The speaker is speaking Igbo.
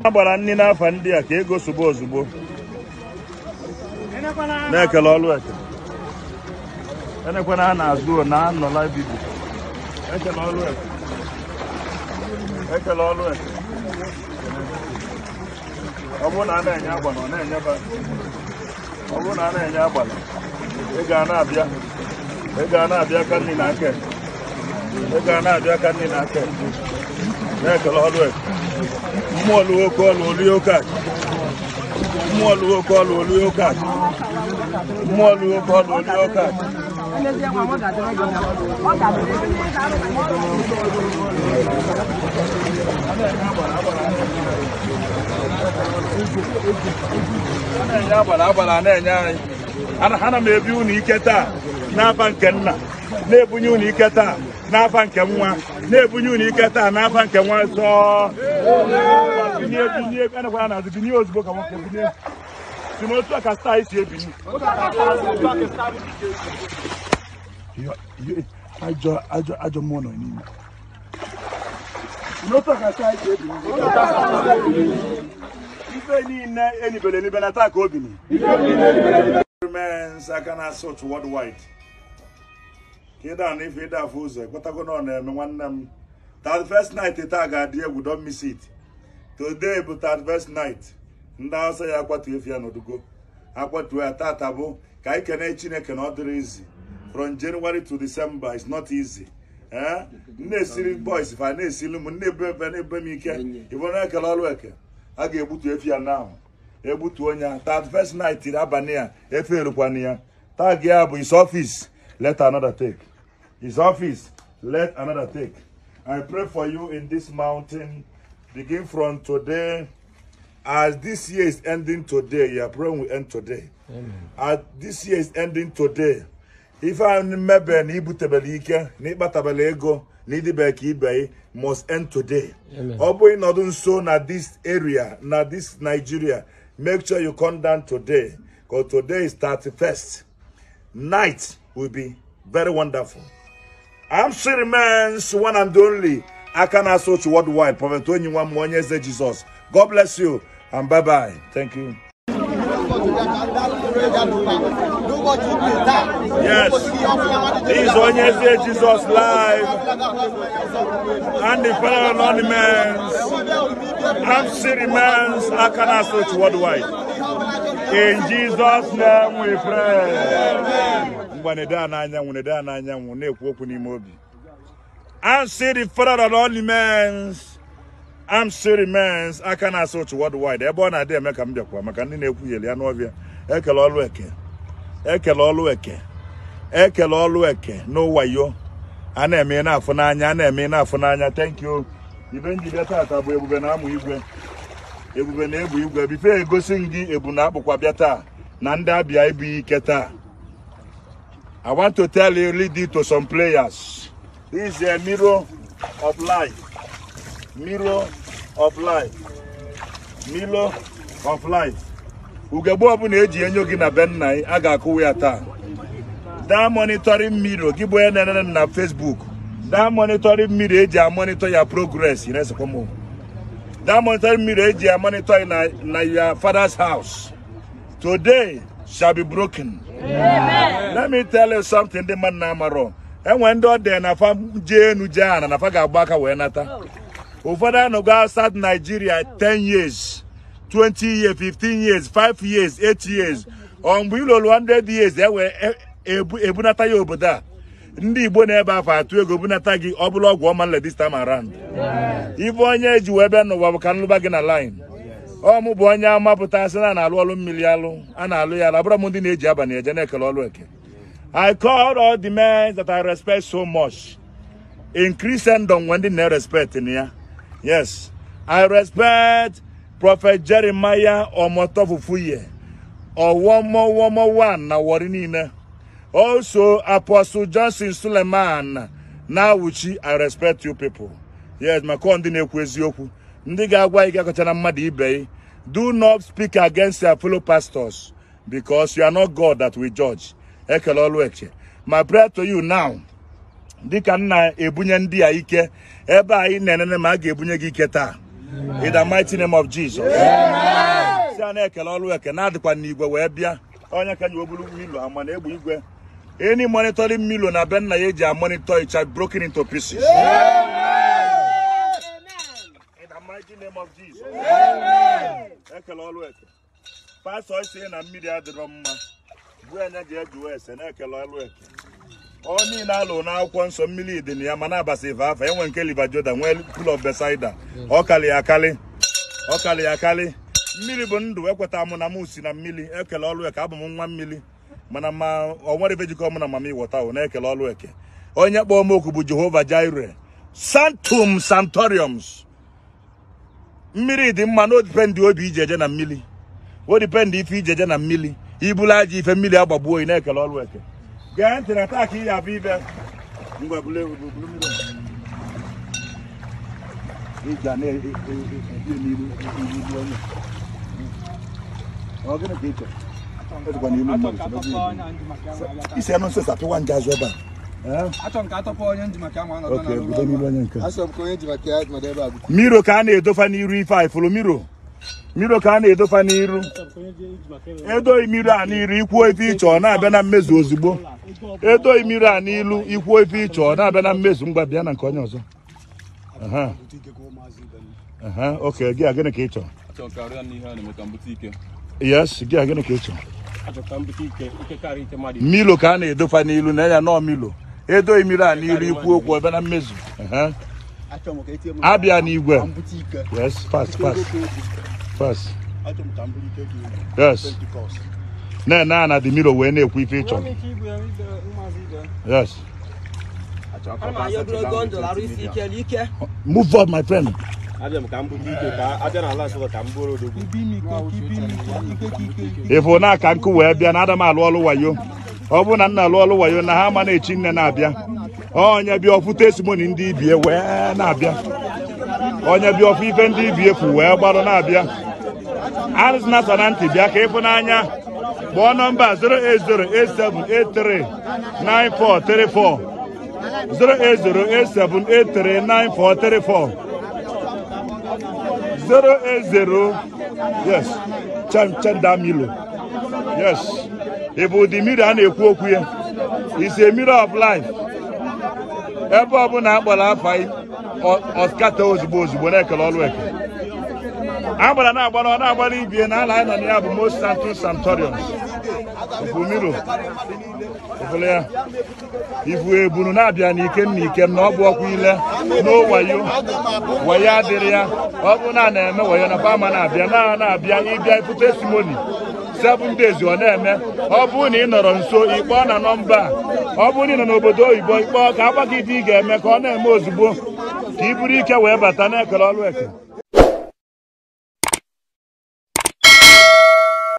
a gbara nri n'afọ ndị a ka ego sogbu ozugbo na-ekele ọlụ eke enekwana ha na-azụ na anọla bibi ekele ọlụ eke ekele ọlụ eke ọ bụrụ na a na-enye agbala ọ na-enyeba ọ bụrụ na a na-enye agbala ego a na-abịa ego a na-abịa ka nri na aka ekpe. ego a na-abịa ka nri na aka ekpe. na-ekele ọlụ eke mmụọ lụọ oke ọlụ olie oke akụ mmụọ lụọ oke ọlụ olie oke akụ mmụọ lụọ oke ọlụ olie oke akụ a na-enye agbara agbara a na-enye anyị ana ana m ebi unu ike taa n'afa nke nna na-ebunye unu ike taa n'afa nke nwa na-ebunye unu ike taa n'afa nke nwa nsọ binye binye anakwara na azụ binye ozugbo ka nwoke binye si n'otu a ka staa anyị si ebinye Yo- yo- ajọ ajọ ajọ mmụọ nọ n'ime Si n'otu a ka staa anyị si ebinye ife niile enibere enibe na taa ka o bini remains aka na assault worldwide ka ịda na ife ịda afọ ụzọ ekpetago na ọ na-eme nwanne m 31st night taa ga-adị egwu don't miss it today bụ 31st night ndị Hausa ya akwatu efi ya n'odugo akwatuo ya tata bụ ka anyị kene Chineke na ọ dịrị izi from January to December is not easy ee na-esiri boys fa na-esiri m na-ebe ebe na-ebe m ike ịbụ na ekele ọrụ eke a ga-egbutu efi ya now egbutu onye a 31st night iri abalị ya efe erukwana ya tag ya bụ his office let another take his office let another take i pray for you in this mountain begin from today as this year is ending today your prayer will end today as this year is ending today ife anyị mmebe na ibutebele ike na ịkpatabele ego na idibe ka ibe must end today ọ bụghị nọdụ nso na this area na this nigeria make sure you come down today because today is 31st night will be very wonderful I'm still remains one and only Akana Soch worldwide Prophet Onyiwa Mwanyeze Jesus God bless you and bye bye thank you Yes. This is Onyeze Jesus live and the fellow anonymous. I'm still remains Akana Soch worldwide. In Jesus' name we pray. Ngwa na-ede a n'anyanwụ na-ede a n'anyanwụ na-ekwu okwu n'ime obi. I'm still the father of all remains. I'm still remains aka na-asụ otu worldwide ebe ọ na-adị eme ka m bịakwa maka ndị na-ekwugheli ya n'ọbịa ekele ọlụ eke ekele ọlụ eke ekele ọlụ eke n'ụwayo a na-eme na-afụ n'anya a na-eme na-afụ n'anya thank you ibe njide tata bụ ebube na amụ igwe ebube na-ebu igwe bife egosi m gị ebu na akpụkwa bịa taa na ndị abịa ibu ike taa I want to tell you, lead it to some players. This is a mirror of life. Mirror of life. Mirror of life. Ugegbe ọbụla eji enyo gị na be nna anyị, a ga-akụwa ya taa. Daa monitoring mirror gị bụ onye na-enene na Facebook. Daa monitoring mirror eji amonitor ya progress. You know, come on. That monitoring mirror eji amonitor na, na your father's house. Today shall be broken. Let me tell you something ndị mmadụ na-amarọ enwe ndị ọ dị na fa jee enu jee ana na fa ga-agba aka wee nata ụfọdụ anọgo outside Nigeria 10 years 20 years 15 years 5 years 8 years ọ mgbe ilolu 100 years ewe ebu- ebunata ya obodo a ndị Igbo na-ebe afọ atụ ego bunata gị ọ bụla ọgwụ ọma nle this time around ife onye eji wee bịa n'ụwa bụ ka nlụba gị na line ọ mụ bụ onye amapụta sị na a na-alụ ọlụ mmiri alụ a na-alụ ya alabụrụ m ndị na-eji abalị eje na-ekele ọlụ eke I call all the men that I respect so much in Christendom when they respect in ya. Yes, I respect Prophet Jeremiah Omotofufuye or one more, one more one na Warinina. Also, Apostle Johnson Suleiman Nawuchi, I respect you people. Yes, my ndị na-ekwu eziokwu. Ndị ga-agwa ị ga-akọcha na mmadụ ibe ị. Do not speak against your fellow pastors because you are not God that we judge. Ekele ọlụ eche. My prayer to you now, dịka m na-ebunye ndị a ike ebe anyị na-enene ma a ga-ebunye gị ike taa in the mighty name of Jesus si a na-ekele ọrụ eke na-adịkwa n'igwe wee bịa onye ka nyewe bụrụ milo ama na egbu igwe any monitoring milo na be nna ya eji amonitor it shall be broken into pieces in the mighty name of Jesus ekele ọrụ eke pastọ isi na mmiri adịrọ mma bụ anya ji ejuwe ese na-ekele ọrụ eke ọ niile alụ n'akwụkwọ nsọ mmiri dị na ya ma na-abasa ife afa enwe nke liva joda nwee pool of Bethesda ọ kali ya akali ọ kali ya akali mmiri bụ ndụ ekweta mụ na m si na mmiri ekele ọrụ eke abụ m nwa mmiri mana ma ọ nwere ebe jikọ mụ na mama ịwọta o na-ekele ọrụ eke onye kpọọ m okwu bụ Jehova Jireh Santum Santoriums mmiri dị mma na odipendị obi ije eje na mmiri odipendị ife ije eje na mmiri ibulu aja ife mmiri agbagbuo oyi na-ekele ọrụ eke gee ntị na taa ka ị ga-abụ ibe ngwa bulu bulu mmiri ị ga na-ebi n'iru n'iru onye ọ gịnị ka ị chọrọ Ọ dịkwa n'ilu mmadụ chọrọ ọ dị isi anụ nsị sapịwa nje azụ ebe a achọ m ka atọpụ onye nji maka anwa anọdụ oke bido n'ilu onye nke Asọ m ka onye ji maka ya nọdụ ebe a bụ miro ka a na-edofa n'iru ife a ifuru miro miro ka a na-edofa n'iru edoghị miro a n'iru ikwuo ife ịchọ ọ na-abịa na mmezu ozugbo edoghị miro a n'ilu ikwuo ife ịchọ ọ na-abịa na mmezu ngwa bịa na nke onye ọzọ Aha. Aha, oke gị a gịnị ka ị chọrọ Achọrọ ka arịa n'ihe a na-eme ka m bute ike. yes gị a gịnị ka ị chọrọ Achọrọ ka m bute ike, ike karịa ike mmadụ. milo ka a na-edofa n'ilu na ya nọọ milo edoghị miro a n'ilu ikwu okwu ebe na mmezu Aha. achọ m ka etinye m abịa n'igwe ka m bute ike yes fast fast fast achọ m ka m bute ike dị yes Pentikọst na-ene a na dị miro wee na-ekwu ife ị chọrọ yes Ana m ayọ ogologo ndụ arụ isi ike n'ike move up my friend abịa m ka m bute ike ka abịa n'ala nsọ ka m bụrụ odogwu ibe ime ike ibe ime ike ike ka ike ịfụ na aka nkụ wee bịa na ada m alụ ọlụ wayo ọ bụrụ na nna alụ ọlụ wayo na ha ama na-echi nne na-abịa onye bịa ọfụ testimoni ndị ibie wee na-abịa onye bịa ọfụ ife ndị ibie kwu wee gbarụ na-abịa arụzina so na ntị bịa ka ịfụ n'anya kpọọ nọmba 08087839434 08087839434 080 yes chan chanda milo yes ị bụ ụdị mmiri a na-ekwu okwu ya is a mirror of life ebe ọbụla akpọrọ afa anyị ọskata ozugbo ozugbo na-ekele ọrụ eke agbara na-agbara ọ na-agbara ibie na ala anyị nọ na ya bụ most santos santoriums ifu miro ifụlụ ya ifu ebunu na-abịa n'ike na ike na ọ bụ ọkwa ile n'owayo wayo adịrị ya ọ bụ na a na-eme wayo na bama na-abịa na na-abịa ịbịa ịfụ testimoni seven days ọ na-eme ọ bụrụ na ị nọrọ nso ịkpọọ na nọmba a ọ bụrụ na ị nọ n'obodo oyibo ịkpọọ ka agba gị dị ị ga-eme ka ọ na-eme ozugbo ka ị buru ike wee bata na-ekele ọrụ eke